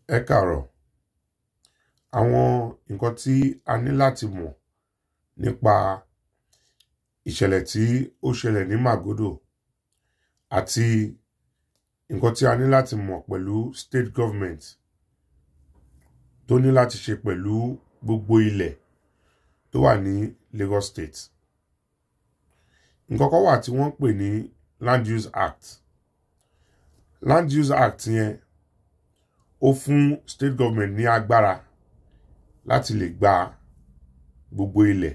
Ẹ káàárọ̀. Àwọn nǹkan tí a ní láti mọ̀ nípa ìṣẹ̀lẹ̀ tí ó ṣẹlẹ̀ ní Màgódò àti nǹkan tí a ní láti mọ̀ pẹ̀lú state government tó ní láti ṣe pẹ̀lú gbogbo ilẹ̀ tó wà ní Lagos State. Nǹkan kan wà tí wọ́n ń pè ní Land Use Act. Land Use Act yẹn ó fún state government ní agbára láti lè gba gbogbo ilẹ̀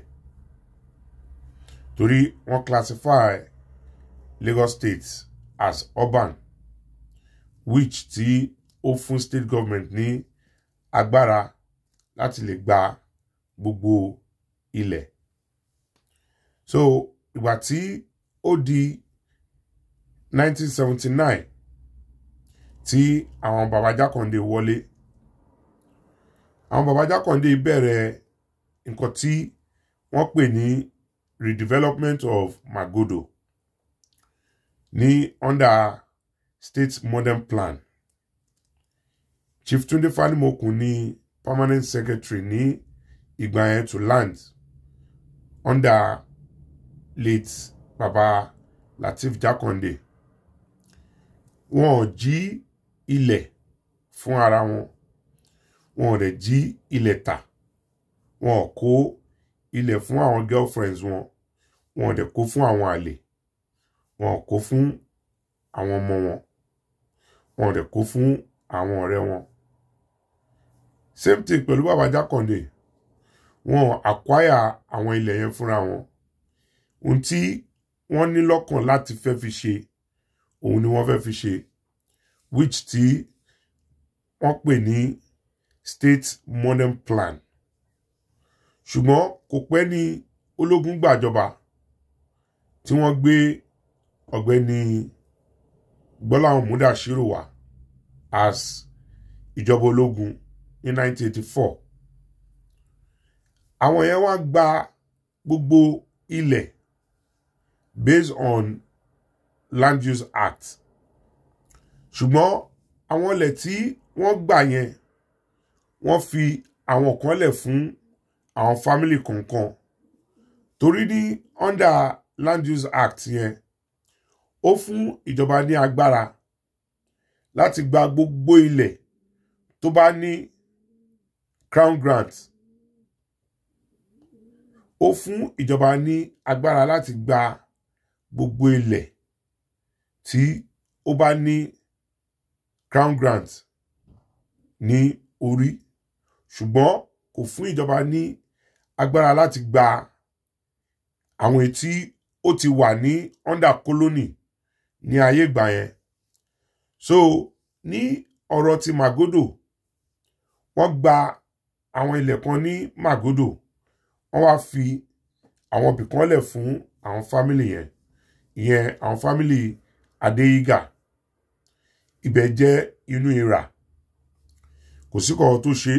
torí wọ́n classify Lagos State as urban which tí ó fún state government ní agbára láti lè gba gbogbo ilẹ̀. So ìgbà tí ó di 1979 tí àwọn baba Jákàndé wọlé àwọn baba Jákàndé bẹ̀rẹ̀ nǹkan tí wọ́n pè ní redevelopment of Magodo ní under state modern plan Chief Tunde Fanimokun ní permanent secretary ní ìgbà yẹn to land under late baba Lateef Jákàndé wọn ò jí ilẹ̀ fún ara wọn wọn ò dẹ̀ jí ilẹ̀ tà wọn ò kó ilẹ̀ fún àwọn girlfriends wọn wọn ò dẹ̀ kó fún àwọn àlè wọn ò kó fún àwọn ọmọ wọn wọn ò dẹ̀ kó fún àwọn ọ̀rẹ́ wọn same thing pẹ̀lú bàbá Jákàndé wọn ò acquire àwọn ilẹ̀ yẹn fúnra wọn ohun tí wọ́n ní lọ́kàn láti fẹ́ fi ṣe òun ni wọ́n fẹ́ fi ṣe which tí wọ́n pè ní state modern plan ṣùgbọ́n kò pẹ́ ní ológun gbàjọba tí wọ́n gbé ọ̀gbẹ́ni Gbọ́láhàn Múdàṣírò wá as ìjọba ológun ní 1984 àwọn yẹn wá gba gbogbo ilẹ̀ based on Land Use Act ṣùgbọ́n àwọn ilẹ̀ tí wọ́n gbà yẹn wọ́n fi àwọn kan lẹ̀ fún àwọn family kọ̀ọ̀kan torí ní under Land Use Act yẹn ó fún ìjọba ní agbára láti gba gbogbo ilẹ̀ tó bá ní crown grant ó fún ìjọba ní agbára láti gba gbogbo ilẹ̀ tí ó bá ní crown grant ní orí ṣùgbọ́n kò fún ìjọba ní agbára láti gba àwọn tí ó ti wà ní under colony ní ayé ìgbà yẹn so ní ọ̀rọ̀ ti Magodo wọ́n gba àwọn ilẹ̀ kan ní Magodo wọ́n wá fi àwọn ibìkan lẹ̀ fún àwọn fámìlì yẹn ìyẹn àwọn fámìlì Adéyígà ibẹ̀ jẹ́ inú ìrà kò sí kọ̀ọ̀ tó ṣe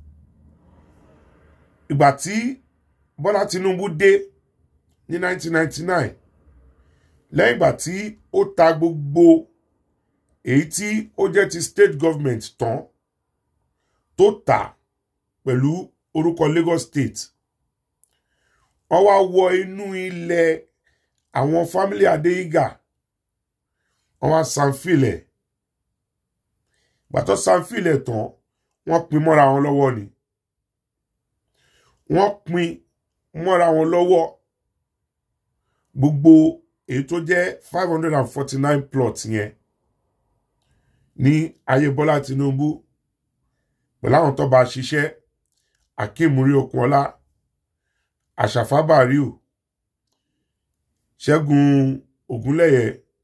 ìgbà tí Bọ́lá Tinubu dé ní 1999 lẹ́yìn ìgbà tí ó ta gbogbo èyí tí ó jẹ́ ti state government tán tó tà pẹ̀lú orúkọ Lagos State wọ́n wá wọ inú ilẹ̀ àwọn fámílì Adéyígà wọ́n wá sanfilẹ̀ gbàtọ́ sanfilẹ̀ tán wọ́n pín mọ́ra wọn lọ́wọ́ ni wọ́n pín mọ́ra wọn lọ́wọ́ gbogbo èyí tó jẹ́ five hundred and forty nine plots yẹn ní ayé Bọ́lá Tinubu pẹ̀lú àwọn tó bá ṣiṣẹ́ Akeem Muri Okunola Àṣàfà Bàríù Ṣẹ́gun Ògúnlẹ̀yẹ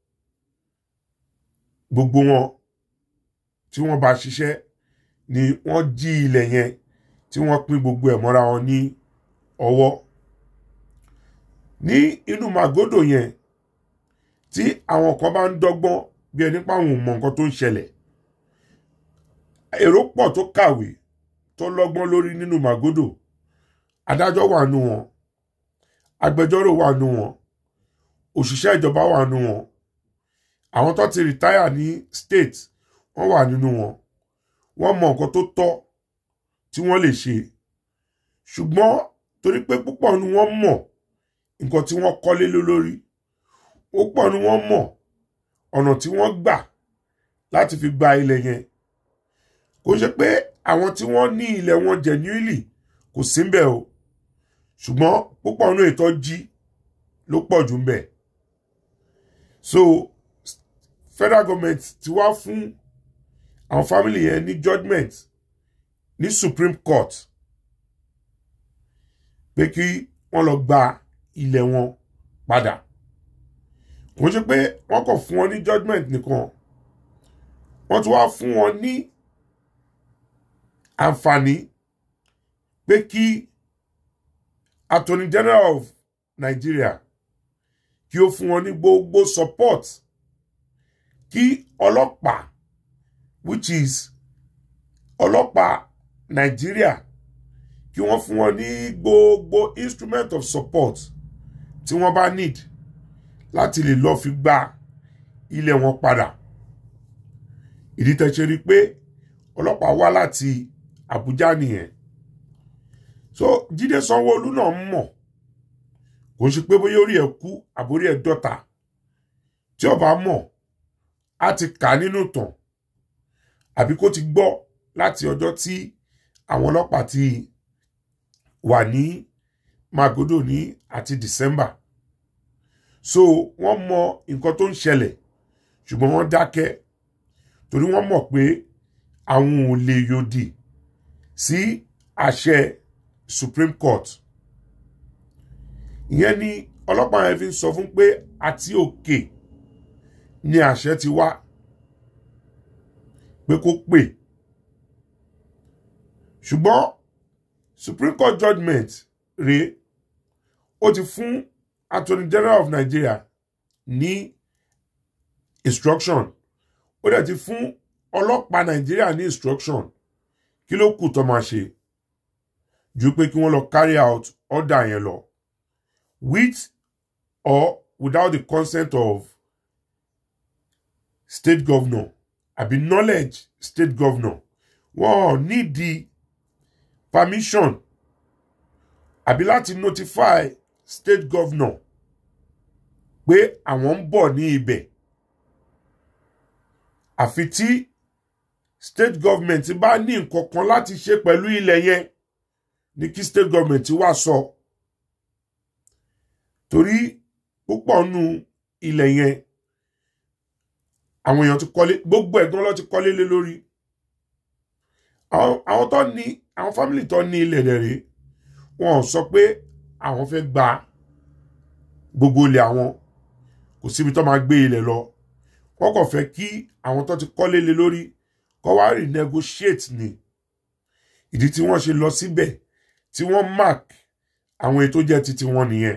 gbogbo wọn tí wọ́n bá ṣiṣẹ́ ni wọ́n jí ilẹ̀ yẹn tí wọ́n pín gbogbo ẹ̀ mọ́ra wọn ní ọwọ́ ní inú Màgódò yẹn tí àwọn kan bá ń dọ́gbọ́n bí ẹni páwọn ò mọ nǹkan tó ń ṣẹlẹ̀ èrò pọ̀ tó kàwé tó lọ́gbọ́n lórí nínú Màgódò adájọ́ wà nù wọn agbẹjọ́rò wà nù wọn òṣìṣẹ́ ìjọba wà nù wọn àwọn tó ti rìtáyà ní state wọ́n wà nínú wọn wọ́n mọ nǹkan tó tọ́ tí wọ́n lè ṣe ṣùgbọ́n torí pé púpọ̀ ni wọ́n mọ̀ nǹkan tí wọ́n kọ́lé lé lórí púpọ̀ ni wọ́n mọ̀ ọ̀nà tí wọ́n gbà láti fi gba ilẹ̀ yẹn kò ṣe pé àwọn tí wọ́n ní ilẹ̀ wọn genuinely kò sí ń bẹ̀ o ṣùgbọ́n púpọ̀ nínú ètò jí ló pọ̀ jù ń bẹ̀ so federal government ti wá fún àwọn family yẹn ní judgement ní supreme court pé kí wọ́n lọ gba ilẹ̀ wọn padà kò ṣe pé wọ́n kàn fún wọn ní judgement nìkan wọ́n tún wá fún wọn ní àǹfààní pé kí attorney general of Nigeria kí ó fún wọn ní gbogbo support kí ọlọ́pàá which is ọlọ́pàá Nigeria kí wọ́n fún wọn ní gbogbo instrument of support tí wọ́n bá need láti lè lọ́ọ́ fi gba ilẹ̀ wọn padà ìdí tẹ́ ṣe rí pé ọlọ́pàá wá láti Àbújá nìyẹn so Jídé Sanwó-Olú náà mọ̀ kò sí pé bóyá orí ẹ̀ kú àbórí ẹ̀ dọ́ta tí ó bá mọ̀ á ti kà nínú tàn àbí kó ti gbọ́ láti ọjọ́ tí àwọn ọlọ́pàá ti wà ní Magodo ní àti December so wọ́n mọ nǹkan tó ń ṣẹlẹ̀ ṣùgbọ́n wọ́n dákẹ́ torí wọ́n mọ̀ pé àwọn ò lè yòdì sí àṣẹ Supreme Court ìyẹn ni ọlọ́pàá yẹn fi ń sọ fún pé àti òkè ni àṣẹ ti wá pé kó pè ṣùgbọ́n Supreme Court judgement rèé ó ti fún Attorney General of Nigeria ní instruction ó dẹ̀ ti fún ọlọ́pàá Nàìjíríà ní instruction kí ló kù tó máa ṣe ju pé kí wọ́n lọ carry out order yẹn lọ with or without the consent of state governor àbí knowledge state governor wọ́n nídìí permission àbí láti notify state governor pé àwọn ń bọ̀ ní ibẹ̀ àfi tí state government bá ní nǹkan kan láti ṣe pẹ̀lú ilẹ̀ yẹn ní kí state government wá sọ torí púpọ̀ nù ilẹ̀ yẹn àwọn èèyàn ti kọ́lé gbogbo ẹ̀gbọ́n ló ti kọ́lé lé lórí àwọn tó ní àwọn family tó ní ilẹ̀ rẹ̀ rèé wọn sọ pé àwọn fẹ́ gba gbogbo ilẹ̀ àwọn kò síbi tó máa gbé ilẹ̀ lọ wọ́n kàn fẹ́ kí àwọn tó ti kọ́lé lé lórí kó wá renegotiate ni ìdí tí wọ́n ṣe lọ síbẹ̀ tí wọ́n mark àwọn ètò jẹ́ titi wọn nìyẹn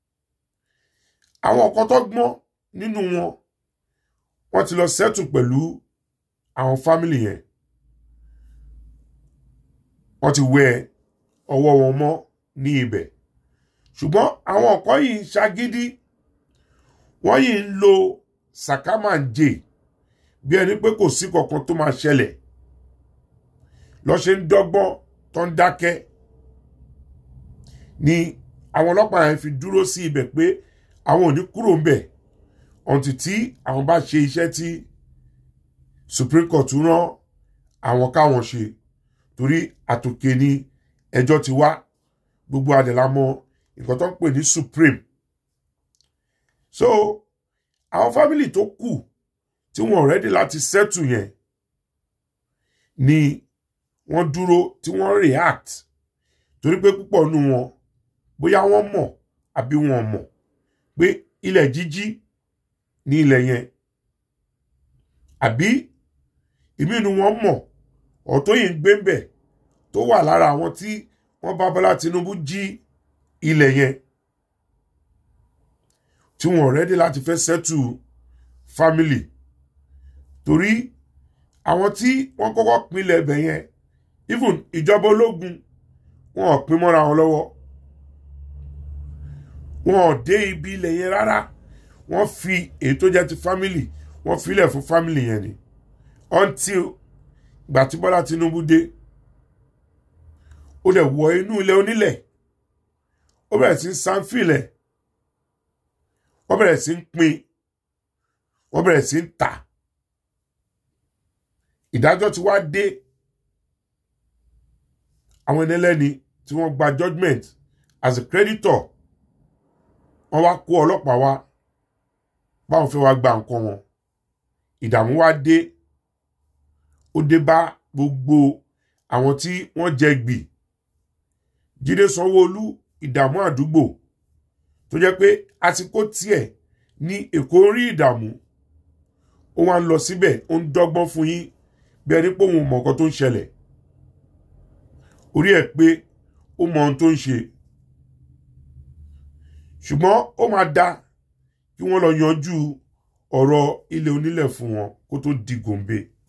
àwọn kan tó gbọ́n nínú wọn wọ́n ti lọ settle pẹ̀lú àwọn family yẹn wọ́n ti wẹ ọwọ́ wọn mọ́ ní ibẹ̀ ṣùgbọ́n àwọn kan yìí ń ṣagídí wọ́n yìí ń lo sàkámàǹjè bí ẹni pé kò sí kankan tó máa ṣẹlẹ̀ lọ́ ṣe ń dọ́gbọ́n tó ń dákẹ́ ni àwọn ọlọ́pàá yẹn fi dúró sí ibẹ̀ pé àwọn ò ní kúrò ńbẹ̀ ọ̀ǹtì tí àwọn bá ṣe iṣẹ́ tí Supreme Court rán àwọn káwọn ṣe torí àtòkè ni ẹjọ́ ti wá gbogbo àdèlà mọ nǹkan tó ń pè ní Supreme so àwọn fámìlì tó kù tí wọn rẹ́dí láti settle yẹn ni wọ́n dúró tí wọ́n react torí pé púpọ̀ nù wọn bóyá wọ́n mọ̀ àbí wọn mọ̀ pé ilẹ̀ jíjí ní ilẹ̀ yẹn àbí ìmí inú wọn mọ̀ ọ̀tọ́ yìí ń gbé ń bẹ̀ tó wà lára àwọn tí wọ́n bá Bọ́lá Tinubu jí ilẹ̀ yẹn tí wọn rẹ́dí láti fẹ́ settle family torí àwọn tí wọ́n kọ́kọ́ pinlẹ̀ ẹbẹ̀ yẹn even ìjọba ológun wọn ò pín mọ́ra wọn lọ́wọ́ wọn ò dé ibi ilẹ̀ yẹn rárá wọ́n fi èyí tó jẹ́ ti family wọ́n filẹ̀ fún family yẹn ni until gbà tí Bọ́lá Tinubu dé ó dẹ̀ wọ inú ilẹ̀ onílẹ̀ ó bẹ̀rẹ̀ sí ń sanfilẹ̀ wọ́n bẹ̀rẹ̀ sí ń pín wọ́n bẹ̀rẹ̀ sí ń tà ìdájọ́ ti wá dé àwọn ẹni ẹlẹ́ni tí wọ́n gba judgement as a creditor wọ́n wá kó ọlọ́pàá wá báwọn fẹ́ wá gba nǹkan wọn ìdààmú wá dé ó dé bá gbogbo àwọn tí wọ́n jẹ gbì Jídé Sanwó-Olú ìdààmú àdúgbò tó jẹ́ pé àsìkò tiẹ̀ ní Èkó ń rí ìdààmú ó wá ń lọ síbẹ̀ ó ń dọ́gbọ́n fún yín bí ẹni pé òun mọ̀ nǹkan tó ń ṣẹlẹ̀ orí ẹ̀ pé ó mọ ohun tó ń ṣe ṣùgbọ́n ó máa dá kí wọ́n lọ yanjú ọ̀rọ̀ ilẹ̀ onílẹ̀ fún wọn kó tó di gòǹbe